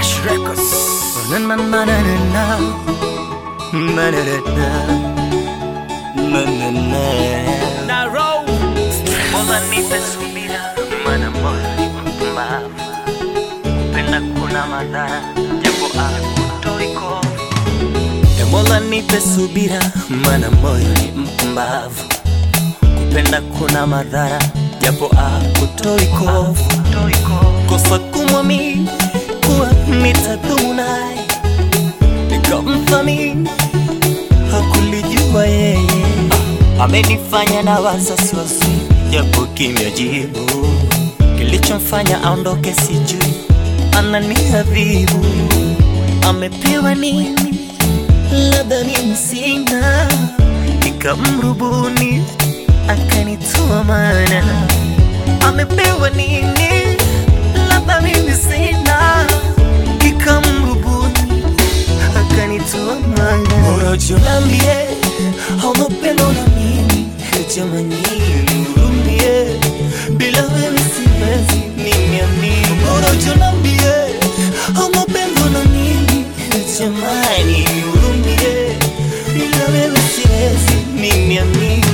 Rush Records. Na na na na na na. Na na na na. Na na na. na roll Mola nipe subira, maana moyo ni mpumbavu. Kupenda kuna madhara, japo hakutoi kovu. E Mola nipe subira, maana moyo ni mpumbavu. Kupenda kuna madhara, japo hakutoi kovu. Kosa kumwamini kuwa nitadumu naye, nikamthamini hakulijua yeye amenifanya na wasasi wasi japo kimya jibu kilichomfanya aondoke sijui ananiadhibu amepewa nini labda mimi sina nikamrubuni akanitoa mana amepewa nini labda mimi sina nikamrubuni akanitoa mana unachonambie hauna upendo na mimi jamani nihurumie bila wewe siwezi nimeamini unachonambie hauna upendo na mimi jamani nihurumie bila wewe siwezi nimeamini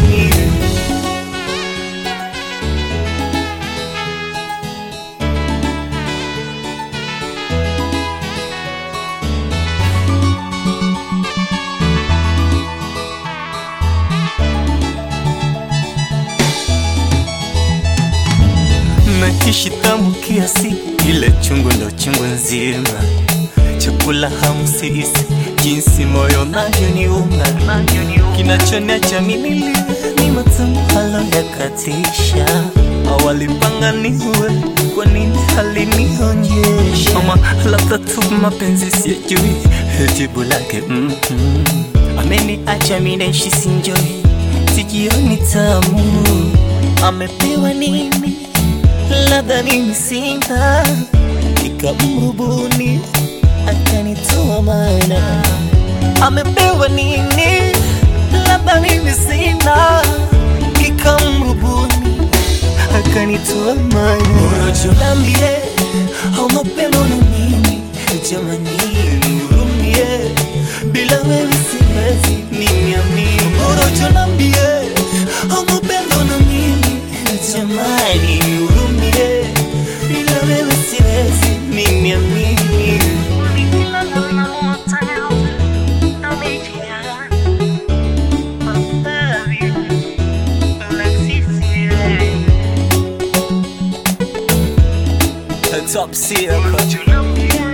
Nakishi tamu kiasi, ile chungu ndo chungu nzima. Chakula hamu sisi, jinsi moyo unavyoniuma. Kinachoniacha mimi nilie ni matamu halo yakatisha. Awalipanga niue, kwa nini halinionyesha? Ama labda tu mapenzi siyajui, jibu lake mm -hmm. Ameniacha mimi naishi sinjoi, sijioni tamu. Amepewa nini? labda mimi sina, nikamrubuni akanitoa mana. Amepewa nini? labda mimi sina, nikamrubuni akanitoa mana. Unachonambie hauna upendo na mimi, jamani nihurumie, bila wewe siwezi nimeamini. Unachonambie hauna upendo na mimi, jamani nihurumie, bila wewe siwezi nimeamini. Top Seal.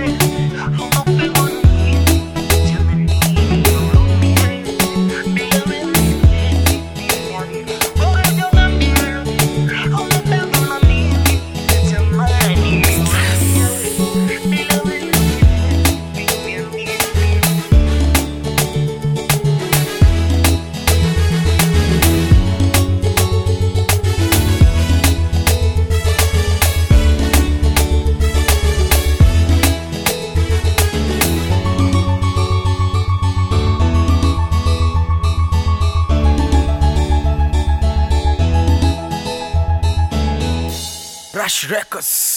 Rush Records.